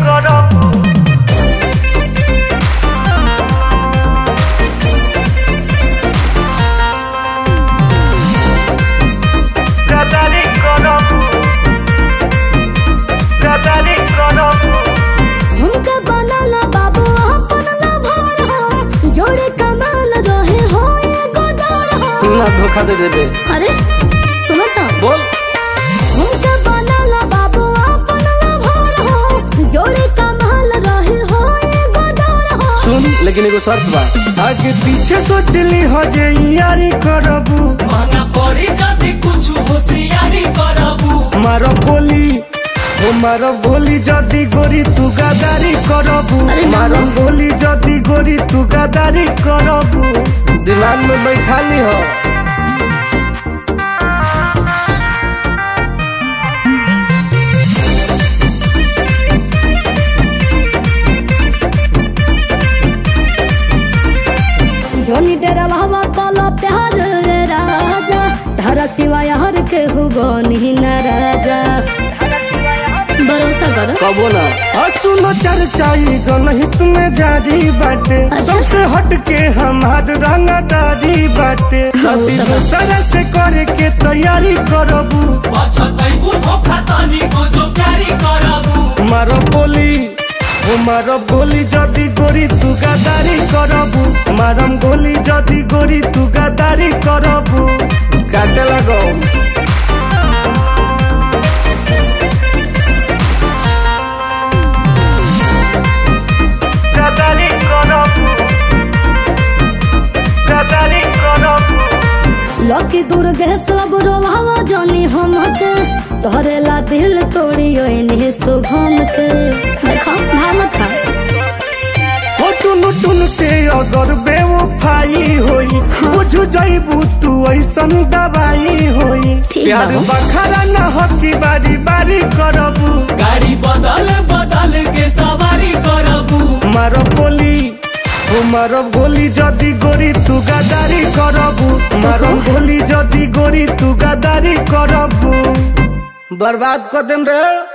করবো গাদারি করবো গাদারি করবো हमका बनाला बाबू अपन लभार हो जोड़े कमाल रहे हो एगो दर हो ना धोखा दे देबे अरे सुनो तो बोल हमका बनाला बाबू अपन लभार हो जोड़े कमाल रहे हो एगो दर हो सुन लेकिन एगो शर्त बा आगे पीछे सोचली हो जे यारी करबू माना पड़ी जदि कुछ होशियारी करबू मारो बोली हो मारो बोली जदी गोरी तू गादारी करबू अरे ना। मारो बोली जदी गोरी तू गादारी करबू दिमाग में बैठा ली हो जोनी तेरा भावा काला प्यार रे राजा धारा सिवाय हर के हुगो नहीं न राजा भरोसा करो कबो ना सुनो चर्चाई गणहित में जारी बाटे अच्छा। सबसे हट के हमार रंगदारी बाटे सदी दूसरा से करे के तैयारी करबू पछतैबू धोखा तनी को जो प्यारी करबू मारो बोली ओ मारो गोली जदी गोरी तू गादारी करबू मारम गोली जदी गोरी तू गादारी करबू काटे लगो गादारी करबू गादारी करबू लकी दुर्गे सब रोभावा जानी हम के तोहरे ला दिल तोड़ी ओइनी शुभम के देखो भामत खा हो टुन टुन से अगर बेवफाई होई बुझ जइबू तू ऐसन दवाई होई ठीक प्यार बा। बखारा न हो की बारी बारी करबू गाड़ी बदल बदल के सवारी करबू मारो बोली ओ मारो गोली जदी गोरी तू गादारी करबू मारो गोली जदी गोरी तू गादारी करबू बर्बाद कर देम रे